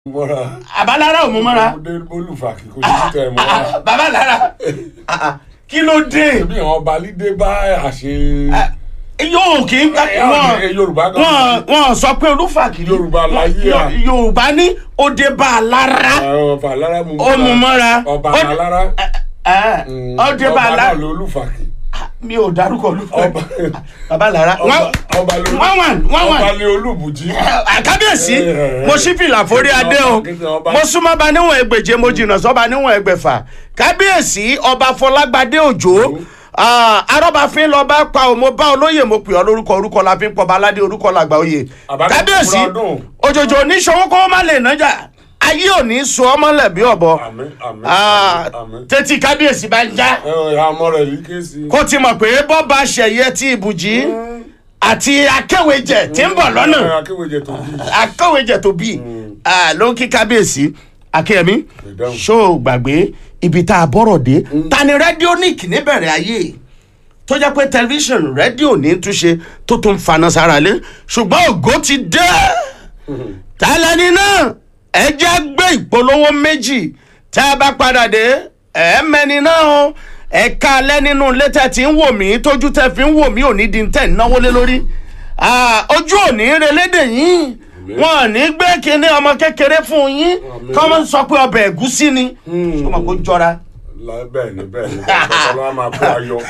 mọ́ra àbálára ò mú mọ́ra ọmọdé olùfàkì kò ní tẹ̀ mọ́ra bàbá lára kí ló dé bí àwọn balídé bá àṣe yóò kí n Ẹ, ẹ, Yorùbá gan- wọn wọn sọ pé olúfàkì Yorùbá láyé à. yorùbá ní òde bá a lára ọba alára mú ó mú mọ́ra ọba Ó- alára ẹ, òde bá a ọba náà lára ló olùfàkì mi ò dárúkọ olúfàkì ọba bàbá lára ọba wọn ọba ló wọ́n wà wọ́n wà ọba ní olùbùjí àkábíyèsí Eh, eh, mo sí fìlà forí adé o Ọba- mo súnmọ́ ba níwọ̀n ẹgbẹ̀je mo jìnnà sọ́ba níwọ̀n ẹgbẹ̀fà kábíyèsí ọba fọlágbádé òjò ah, arọ́bàfin lọ́ba pa ò mo bá olóyè mo pè ọ́ lórúkọ orúkọ la fi ń pọ̀ baládé orúkọ làgbà oyè Àbádé kábíyèsí kúrò ọdún. òjòjò oníṣòwò kó má lè nájà ayé ò ní sọ ọmọ lẹ̀ bí ọ̀bọ àmín àmín Ah, àmín tètè kábíyèsí bá ń já ẹ ẹ àmọ́ rẹ̀ yìí ké sí kó ti mọ̀ pé bọ́ba ṣẹ̀yẹ ti ibùjí àti akéwèjẹ tí ń bọ̀ lọ́nà ẹ, akéwèjẹ tó bí akọ̀wéjẹ tó bí ló ń kí kábíyèsí akínyẹmí Ìdáhùn. ṣó o gbàgbé ibi tá a bọ̀rọ̀ dé ta ni rẹ́díónìkì níbẹ̀rẹ̀ ayé tó jẹ́ pé tẹlifíṣàn rédíò ní túnṣe tó tún faná sára lé ṣùgbọ́n ògo ti dé tálẹ́ni náà ẹ jẹ́ gbé ìpolówó méjì tá a bá padà dé ẹ mẹ́ni náà o ẹ̀ka alẹ́ nínú ilé tẹ́ ti ń wò mí tójú tẹ́ fi ń wò mí ò ní di tẹ́ ń náwó lé lórí Ah, ojú ò ní relédè yín wọn ò ní gbé kinní ọmọ kékeré fún yín kọ́ mọ́ sọ pé ọbẹ̀ ẹ̀gúsí ni ọmọ kò jọra La- bẹ́ẹ̀ ni bẹ́ẹ̀ ni ọlọ́wọ́ máa kó ayọ̀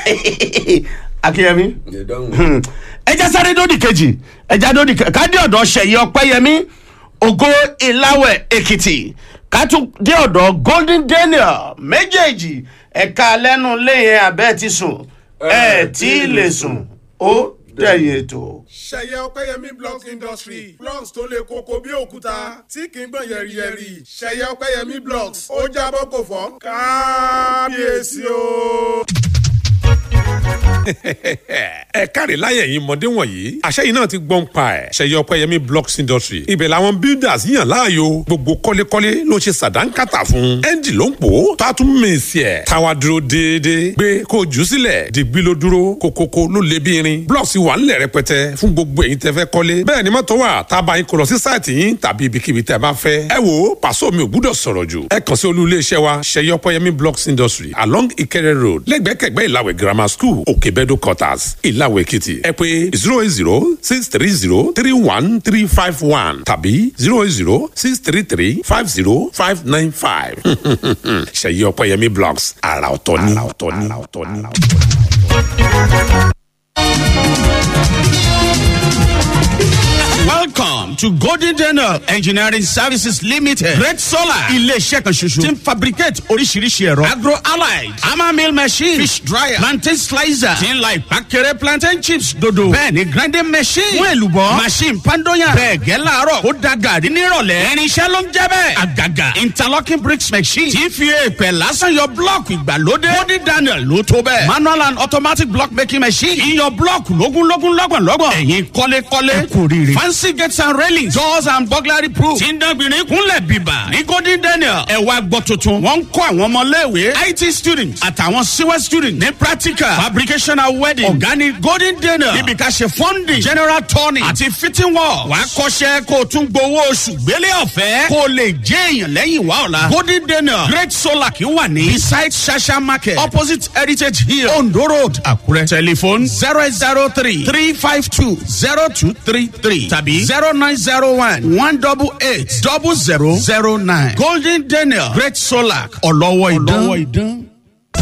akínyẹmí ìdáhùn ẹjẹ sáré dódì kejì ẹjẹ dódì kejì ká dé ọ̀dọ̀ ṣẹ̀yẹ ọpẹ́yẹmí ògo ìláwẹ̀ èkìtì ká tún dé ọ̀dọ̀ golden daniel méjèèjì ẹ̀ka lẹ́nu léyìn abẹ́ ti sùn ẹ̀ tí ì lè sùn ó dẹ̀yìn ètò. ṣẹyẹ ọpẹyẹmí blocks industry blocks tó lè koko bí òkúta tí kì í gbọ̀n yẹ̀rìyẹ̀rì ṣẹyẹ ọpẹyẹmí blocks ó jábọ́ kò fọ́ kábíyèsí o. ẹ káre láyé ẹ̀yin mọ̀dé wọ̀nyí àṣẹ yìí náà ti gbọ́n pa ẹ̀ ṣẹyẹ ọpẹ́yẹmí blocks industry ibẹ̀ làwọn builders yàn láàyò gbogbo kọ́lékọ́lé ló ṣe sàdánkátà fún ẹ́ńjì ló ń pò ó tó a tún mèsì ẹ̀ táwa dúró déédéé gbé kó o jù ú sílẹ̀ dìgbì ló dúró kókókó ló lé bí irin blocks wà ńlẹ̀ rẹpẹtẹ fún gbogbo ẹ̀yin tẹ́ fẹ́ kọ́lé bẹ́ẹ̀ ni mọ́tò wà tá a bá yín kó lọ sí sáìtì yín tàbí ibikíbi tẹ́ ẹ bá fẹ́ ẹ wò ó pàṣọ mi ò gbúdọ̀ sọ̀rọ̀ jù ẹ kàn sí olú iléeṣẹ́ wa ṣẹyẹ ọpẹ́yẹmí blocks industry along Ìkẹrẹ road lẹ́gbẹ̀kẹ̀gbẹ́ ìlàwẹ̀ grammar school òkèbẹ́dọ̀ quarters ìlàwẹ̀ èkìtì ẹ pé zero eight zero six three zero three one three five one tàbí zero eight zero six three three five zero five nine five ṣẹyẹ ọpẹ́yẹmí blocks àrà ọ̀tọ̀ ni àrà ọ̀tọ̀ ni àrà ọ̀tọ̀ ni. Welcome to Golden Daniel Engineering Services Limited. Great Solar. Ilé-iṣẹ́ kan ṣoṣo. Ti ń fabricate oríṣiríṣi ẹ̀rọ. Agro allied. Hammer mill machine. Fish dryer. Plantain slicer. Ti ń la ìpàkẹ́rẹ́ plantain chips dodo. Bẹ́ẹ̀ni grinding machine. Fún èlùbọ́. Machine pandoyan. Bẹ́ẹ̀ gẹ́ láàárọ̀. Ó da gàrí nírọ̀lẹ́. Irinṣẹ́ ló ń jẹ́ bẹ́ẹ̀. Àgàgà. Interlocking bricks machine. Ti fi èèpẹ̀ lásán yọ blọ́ọ̀kì ìgbàlódé. Golden Daniel ló tó bẹ́ẹ̀. Manual and automatic block making machine. Iyọ̀ blọ́ọ̀kì lógúnlógún lọ́gbọ̀nlọ́gbọ̀n. Ẹ̀yin kọ́lékọ́lé. Ẹ kò rírì. Fancy gates and railings. Doors and burglary proof. Tí ń dánbìnrin kúnlẹ̀ bíbà. Ní Golden Daniel. Ẹ wá gbọ́ tuntun. Wọ́n ń kọ́ àwọn ọmọléèwé. IT students àtàwọn CWE students ní practical. Fabrication and wedding. Ọ̀gá ni Golden Daniel. Níbi ká ṣe funding. General turning. Àti fitting work. Wàá kọ́ṣẹ́ kó o tún gbowó oṣù gbélé ọ̀fẹ́. Kó o lè jẹ́ èèyàn lẹ́yìn wá ọ̀la. Golden Daniel. Great Solar kì í wà ní. Beside Shasha Market. Opposite Heritage Hill. Ondo Road. Àkúrẹ́. Telephone zero eight zero three three five two zero two three three tàbí zero nine zero one one double eight double zero zero nine. Golden Daniel Great Solar ọlọ́wọ́ ìdán.